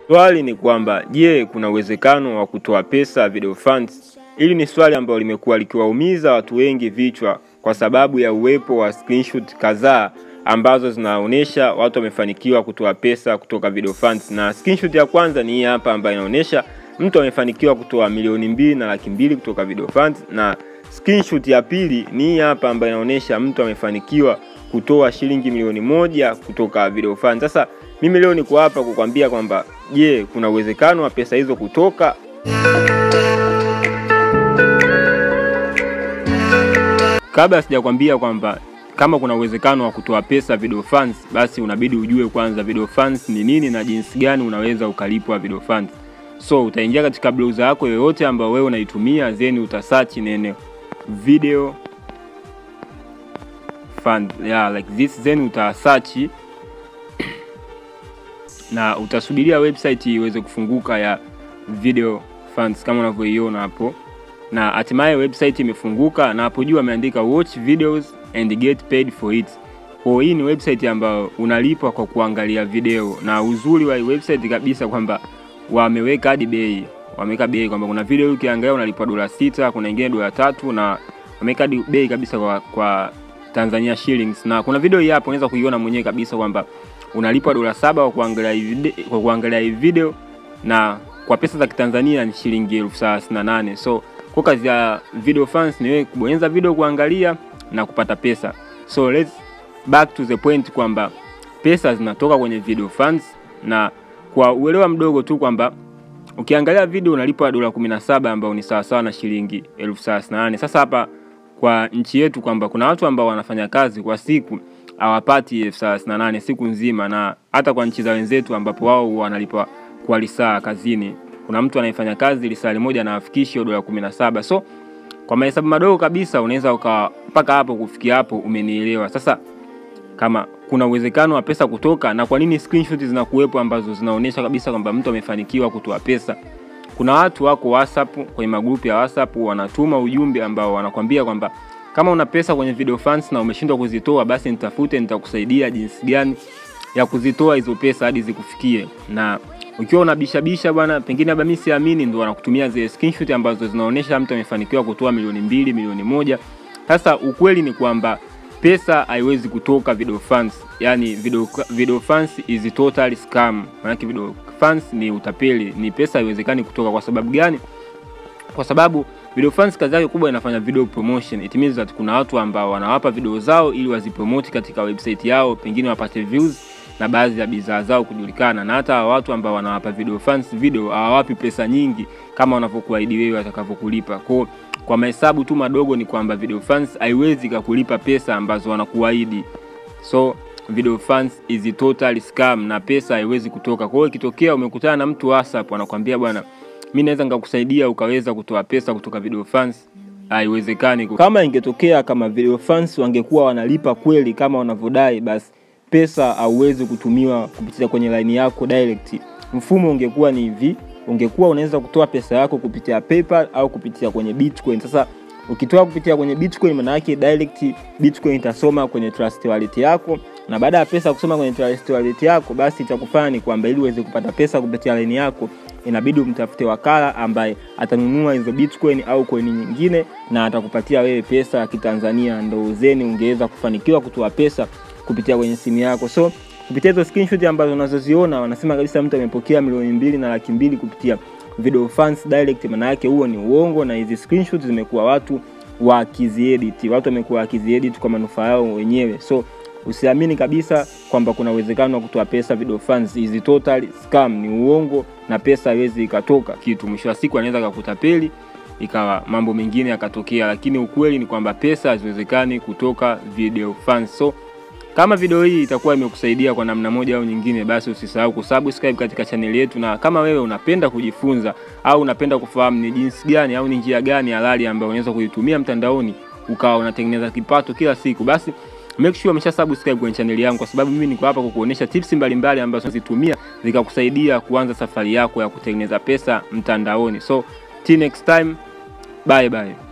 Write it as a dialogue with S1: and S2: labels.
S1: Swali ni kwamba je, kuna uwezekano wa kutoa pesa video funds? Hili ni swali ambalo limekuwa likiwaumiza watu wengi vichwa kwa sababu ya uwepo wa screenshot kadhaa ambazo zinaonyesha watu wamefanikiwa kutoa pesa kutoka video funds, na screenshot ya kwanza ni hii hapa ambayo inaonyesha mtu amefanikiwa kutoa milioni mbili na laki mbili kutoka video funds, na screenshot ya pili ni hii hapa ambayo inaonyesha mtu amefanikiwa kutoa shilingi milioni moja kutoka video funds. Sasa mimi leo niko hapa kukwambia kwamba je, kuna uwezekano wa pesa hizo kutoka? Kabla sijakwambia kwamba kama kuna uwezekano wa kutoa pesa video funds, basi unabidi ujue kwanza video funds ni nini na jinsi gani unaweza ukalipwa video funds. So utaingia katika browser yako yoyote ambayo wewe unaitumia, then utasearch neno video fund yeah, like this, then utasearch na utasubiria website iweze kufunguka ya video funds kama unavyoiona hapo, na hatimaye website imefunguka, na hapo juu ameandika watch videos and get paid for it. Kwa hii ni website ambayo unalipwa kwa kuangalia video, na uzuri wa hii website kabisa kwamba wameweka hadi bei, wameweka bei kwamba kuna video ukiangalia unalipwa dola sita, kuna ingine dola tatu, na wameweka hadi bei kabisa kwa, kwa Tanzania shillings, na kuna video hii hapo unaweza kuiona mwenyewe kabisa kwamba unalipwa dola saba kwa kuangalia hii video, kwa kuangalia hii video na kwa pesa za Kitanzania ni shilingi elfu thelathini na nane. So kwa kazi ya video fans ni wewe kubonyeza video kuangalia na kupata pesa. So let's back to the point kwamba pesa zinatoka kwenye video fans, na kwa uelewa mdogo tu kwamba ukiangalia video unalipwa dola 17 ambao ni sawasawa na shilingi elfu thelathini na nane. Sasa hapa kwa nchi yetu kwamba kuna watu ambao wanafanya kazi kwa siku hawapati elfu thelathini na nane siku nzima, na hata kwa nchi za wenzetu ambapo wao wanalipwa kwa lisaa kazini, kuna mtu anayefanya kazi lisaa moja na afikishi dola kumi na saba. So kwa mahesabu madogo kabisa unaweza uka mpaka hapo kufikia hapo, umenielewa? Sasa kama kuna uwezekano wa pesa kutoka, na kwa nini screenshot zinakuwepo ambazo zinaonyesha kabisa kwamba mtu amefanikiwa kutoa pesa? Kuna watu wako WhatsApp, kwenye magrupu ya WhatsApp wanatuma ujumbe ambao wanakwambia kwamba kama una pesa kwenye video funds na umeshindwa kuzitoa, basi nitafute, nitakusaidia jinsi gani ya kuzitoa hizo pesa hadi zikufikie. Na ukiwa unabishabisha bwana, pengine labda mimi siamini, ndo wanakutumia zile screenshot ambazo zinaonyesha mtu amefanikiwa kutoa milioni mbili, milioni moja. Sasa ukweli ni kwamba pesa haiwezi kutoka video funds, yani video, video funds is total scam. Maana video funds ni utapeli, ni pesa haiwezekani kutoka. Kwa sababu gani? Kwa sababu video funds kazi yake kubwa inafanya video promotion. It means that kuna watu ambao wanawapa video zao ili wazipromote katika website yao, pengine wapate views na baadhi ya bidhaa zao kujulikana. Na hata watu ambao wanawapa video funds video hawawapi pesa nyingi kama wanavyokuahidi wewe watakavyokulipa. Kwa kwa mahesabu tu madogo ni kwamba video funds haiwezi kukulipa pesa ambazo wanakuahidi. So video funds is a total scam na pesa haiwezi kutoka. Kwa hiyo ikitokea umekutana na mtu WhatsApp anakuambia bwana mi naweza nikakusaidia ukaweza kutoa pesa kutoka video funds, haiwezekani. Kama ingetokea kama video funds wangekuwa wanalipa kweli kama wanavyodai, basi pesa hauwezi kutumiwa kupitia kwenye line yako direct. Mfumo ungekuwa ni hivi, ungekuwa unaweza kutoa pesa yako kupitia PayPal au kupitia kwenye Bitcoin. Sasa ukitoa kupitia kwenye Bitcoin, maana yake direct Bitcoin itasoma kwenye Trust Wallet yako na baada ya pesa kusoma kwenye Trust Wallet yako, basi itakufanya ni kwamba ili uweze kupata pesa kupitia line yako inabidi umtafute wakala ambaye atanunua hizo bitcoin au coin nyingine na atakupatia wewe pesa ya Kitanzania, ndo zeni ungeweza kufanikiwa kutoa pesa kupitia kwenye simu yako. So kupitia hizo screenshot ambazo unazoziona, wanasema kabisa mtu amepokea milioni mbili na laki mbili kupitia video funds direct. Maana yake huo ni uongo, na hizi screenshot zimekuwa watu wakiziedit, watu wamekuwa wakiziedit kwa manufaa yao wenyewe. So usiamini kabisa kwamba kuna uwezekano wa kutoa pesa video funds. Hizi total scam, ni uongo na pesa haiwezi ikatoka kitu. Mwisho wa siku anaweza kakutapeli ikawa mambo mengine yakatokea, lakini ukweli ni kwamba pesa haziwezekani kutoka video funds. So kama video hii itakuwa imekusaidia kwa namna moja au nyingine, basi usisahau kusubscribe katika channel yetu, na kama wewe unapenda kujifunza au unapenda kufahamu ni jinsi gani au ni njia gani halali ambayo unaweza kuitumia mtandaoni ukawa unatengeneza kipato kila siku, basi make sure umesha subscribe kwenye channel yangu, kwa sababu mimi niko hapa kukuonesha tips mbalimbali ambazo zitumia zikakusaidia kuanza safari yako ya kutengeneza pesa mtandaoni. So till next time, bye bye.